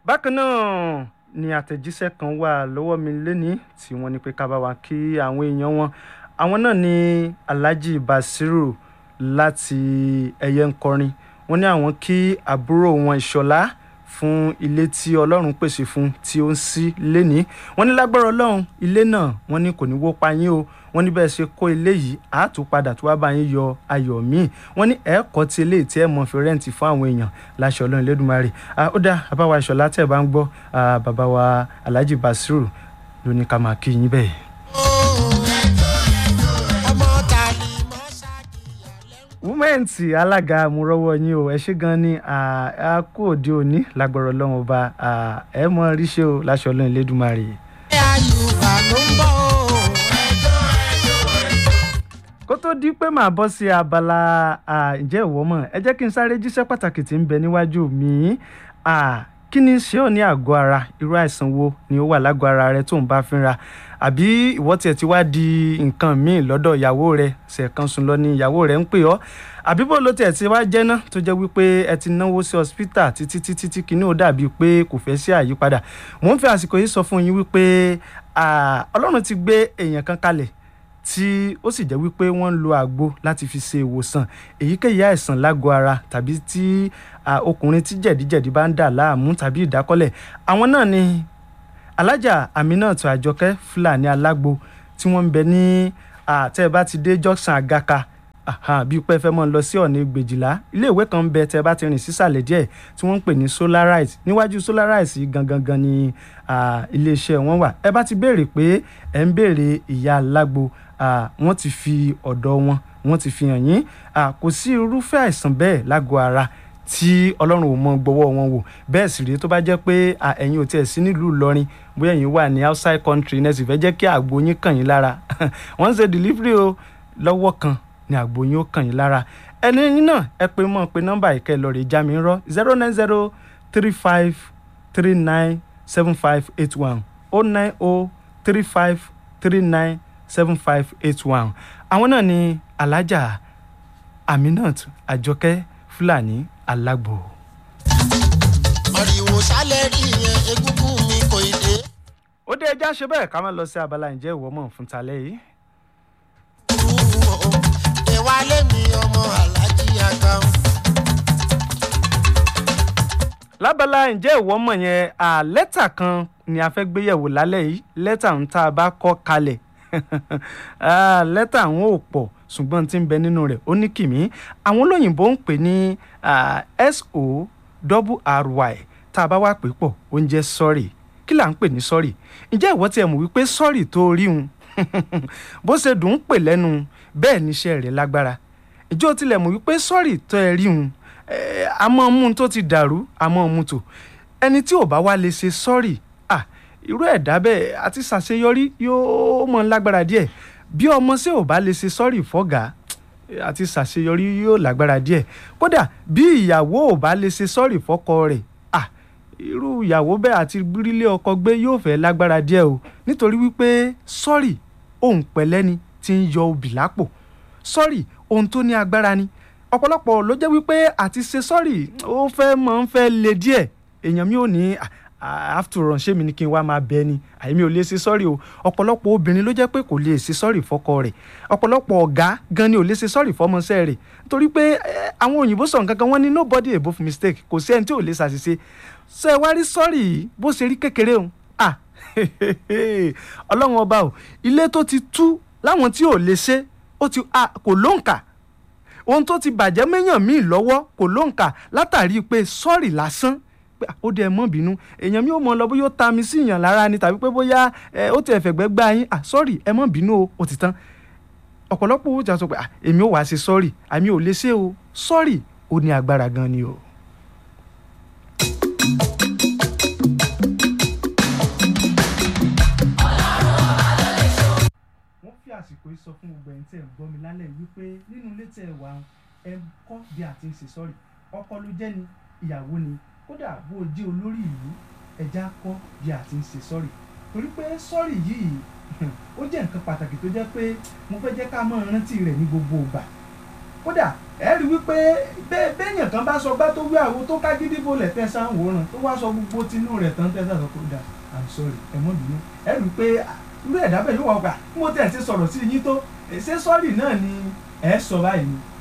bákan náà ni àtẹ̀jíṣẹ́ kan wà lọ́wọ́ mi lẹ́ni tí wọ́n ní pé ká bá wa kí àwọn èèyàn wọn àwọn náà ní alhaji basiru láti ẹyẹ ńkọrin wọ́n ní àwọn kí àbúrò wọn ìṣọ̀lá fún ilé tí ọlọ́run pèsè fún tí ó ń sí lẹ́ni wọ́n ní lágbára ọlọ́run ilé náà wọ́n ní kò ní wó pa yín o wọ́n ní bẹ́ẹ̀ ṣe kó ilé yìí á tún padà tó wá bá yín yọ ayọ̀ míì wọ́n ní ẹ̀ẹ́kọ́ tí eléyìí tí ẹ̀ mọ̀ fi rẹ́ǹtì fún àwọn èèyàn láṣọ ọlọ́run lẹ́dùnmarè ó dá àbáwá ìṣọ̀lá tẹ̀ bá ń gbọ́ bàbá wa alhaji basiru ló ní ká máa kí yín bẹ́ẹ̀. wúmẹ́ǹtì alága àmúrọ́wọ́ yín o ẹ ṣé gan ni a kú òde òní lágbọ̀rọ̀ ọlọ́run ọba ẹ mọ ríṣẹ́ o láṣọ ọlọ́run lẹ́dùnmarè. ẹ àyùbá ló ń bọ̀ o. kó tó di pé màá bọ́ sí abala ǹjẹ́ ìwọ mọ̀ ẹ jẹ́ kí n sáré jíṣẹ́ pàtàkì tí ń bẹ níwájú mi kí ni ṣé ò ní àgọ́ ara irú àìsàn wo ni ó wà lágọ̀ọ́ ara rẹ tó ń bá fínra àbí ìwọ tiẹ̀ ti wá di nǹkan míì lọ́dọ̀ ìyàwó rẹ ṣẹ̀kan sùn lọ ni ìyàwó rẹ ń pè ọ́ àbí bó ló tiẹ̀ ti wá jẹ́ ná tó jẹ́ wípé ẹ ti náwó sí hospital títí títí tí kinní ó dàbí pé kò fẹ́ sí àyípadà mò ń fi àsìkò yìí sọ fún yín wípé ọlọ́run ti gbé èèyàn kan kalẹ̀ tí ó sì jẹ́ wípé wọ́n ń lo àgbo láti fi ṣe ìwòsàn èyíkéyìí àìsàn lágọ̀ọ́ ara tàbí tí ọkùnrin tí jẹ̀díjẹ̀dí bá ń dà láàmú tàbí ìdákọ́lẹ̀ àwọn náà ni alájà aminat àjọkẹ́ fúlàní alágbo tí wọ́n ń bẹ ní tẹ́ ẹ bá ti dé junction àgàkà bí pé fẹ́ mọ́ lọ sí ọ̀nà ìgbèjìlá iléèwé kan ń bẹ tẹ́ ẹ bá ti rìn sísàlẹ̀ díẹ̀ tí wọ́n ń pè ní solarite níwájú solarite yìí gangan gan ni iléeṣẹ́ wọn wà ẹ bá ti béèrè pé ẹ ń béèrè ìyá alágbo wọ́n ti fi ọ̀dọ̀ wọn wọ́n ti fi hàn yín kò sí irúfẹ́ àìsàn bẹ́ẹ̀ lágọ̀ọ́ ara tí ọlọ́run ò mọ gbọ́wọ́ wọn wò bẹ́ẹ̀ sì rèé tó bá jẹ́ pé ẹ̀yin ò tiẹ̀ sí nílùú ìlọrin bóyá ẹ̀yin wà ní outside country náà sì fẹ́ jẹ́ kí àgbo yín kàn yín lára wọ́n ń ṣe delivery o lọ́wọ́ kan ni àgbo yín ó kàn yín lára ẹni yín náà ẹ pé mọ́ pé nọ́mbà ìkẹ́ lọ rè já mi rọ́ zero nine zero three five three nine seven five eight one oh nine oh three five three nine seven five eight one àwọn náà ni alájà aminat àjọkẹ́ fúlàní alágbo. ọ̀rìwò sálẹ̀ rí yẹn egúngún mi kò ì dé. ó dé ẹja ṣe bẹ́ẹ̀ ká má lọ sí abala ǹjẹ́ ìwọ mọ̀ fún talẹ́ yìí. ìwà lẹ́mi ọmọ alájí àgbà. lábala ǹjẹ́ ìwọ mọ̀ yẹn lẹ́tà kan ni a fẹ́ gbéyẹ̀wò lálẹ́ yìí lẹ́tà ń tá a bá kọ́ kalẹ̀ lẹ́tà àwọn ò pọ̀ ṣùgbọ́n tí ń bẹ nínú rẹ̀ ó ní kìmí àwọn olóyìnbó ń pè ní so double ry tá a bá wá pè pọ̀ ó ń jẹ́ sọ́rì kí là ń pè ní sọ́rì ǹjẹ́ ìwọ tiẹ̀ mọ̀ wípé sọ́rì tó rí un bó ṣe dùn ún pè lẹ́nu bẹ́ẹ̀ níṣẹ́ rẹ̀ lágbára ìjọ tilẹ̀ mọ̀ wípé sọ́rì tó ẹ rí un àmọ́ mú tó ti dàrú àmọ́ mú tó ẹni tí ò bá wá lè ṣe sọ́rì irú ẹ̀dá bẹ́ẹ̀ àti ṣàṣeyọrí yóò mọ̀ lágbára díẹ̀ bí ọmọ ṣé ò bá lè ṣe sọ́rì fọ́gà àti ṣàṣeyọrí yóò lágbára díẹ̀ kódà bí ìyàwó ò bá lè ṣe sọ́rì fọ́kọ rẹ̀ irú ìyàwó bẹ́ẹ̀ àti gbírílé ọkọ gbé yóò fẹ́ lágbára díẹ̀ o nítorí wípé sọ́rì ohun pẹ̀lẹ́ ni ti ń yọ obì lápò sọ́rì ohun tó ní agbára ni ọ̀pọ̀lọpọ̀ ló jẹ́ wípé àti ṣe sọ́rì ó fẹ́ mọ̀ ń fẹ́ le díẹ̀ èèyàn mi ò ní after all ṣé mi ni kí n wá máa bẹ ni àyèmí ò lè ṣe sọ́ọ̀rì o ọ̀pọ̀lọpọ̀ obìnrin ló jẹ́ pé kò lè ṣe sọ́ọ̀rì fọ́kọ rẹ̀ ọ̀pọ̀lọpọ̀ ọ̀gá gan ni ò lè ṣe sọ́ọ̀rì fọ́mọṣẹ́ rẹ̀ nítorí pé àwọn òyìnbó sọ̀rọ̀ kankan wọ́n ní nobody above mistake kò sí ẹni tí ò lè ṣàṣìṣe ṣe wá rí sọ́ọ̀rì yìí bó ṣe rí kékeré o ah ọlọ́run ọba o ilé tó ti tú láwọn tí ò lè ṣe ó ti kò lóǹkà ohun tó ti bàjẹ́ méyàn míì lọ́wọ́ kò lóǹkà látàrí pé sọ́ọ̀rì lásán pé ó dẹ mọ́ bínú èèyàn mi ò mọ lọ bóyá ó ta mi sí ìyàn lára ni tàbí pé bóyá ó ti ẹ̀fẹ̀gbẹ́ gbá yín ah sọ́ọ̀rì ẹ mọ́ bínú o ó ti tán ọ̀pọ̀lọpọ̀ owó jà sọ pé èmi ò wá ṣe sọ́ọ̀rì àmì ò lè ṣe o sọ́ọ̀rì ó ní agbára gan ni o. wọ́n fi àsìkò yìí sọ fún gbogbo ẹni tẹ́ ẹ̀ ń gbọ́ mi lálẹ́ wípé nínú ilé tẹ́ ẹ wà ẹ kọ́ bí a ti ń ṣe sọ́ọ̀rì ọkọ ló jẹ́ ni ìyàwó ni kódà bó o jẹ́ olórí ìlú ẹja kọ́ bí a ti ń ṣe sọ́ọ̀rì torí pé sọ́ọ̀rì yìí ó jẹ́ nǹkan pàtàkì tó jẹ́ pé mo fẹ́ jẹ́ ká máa rántí rẹ̀ ní gbogbo ìgbà kódà ẹ rí wípé bẹ́ẹ̀ béèyàn kan bá sọ gbá tó wí àwo tó ká gidi bolẹ̀ tẹ̀sán wòran tó wá sọ gbogbo tinú rẹ̀ tán tẹ̀sán sọ kódà i'm sorry ẹ mọ̀ bínú ẹ rí pé irú ẹ̀dá bẹ́ẹ̀ yóò wá gbà bí mo tẹ̀ ti sọ̀rọ̀ sí yín tó ṣé sọ́ọ̀rì náà ni ẹ sọ báyìí ni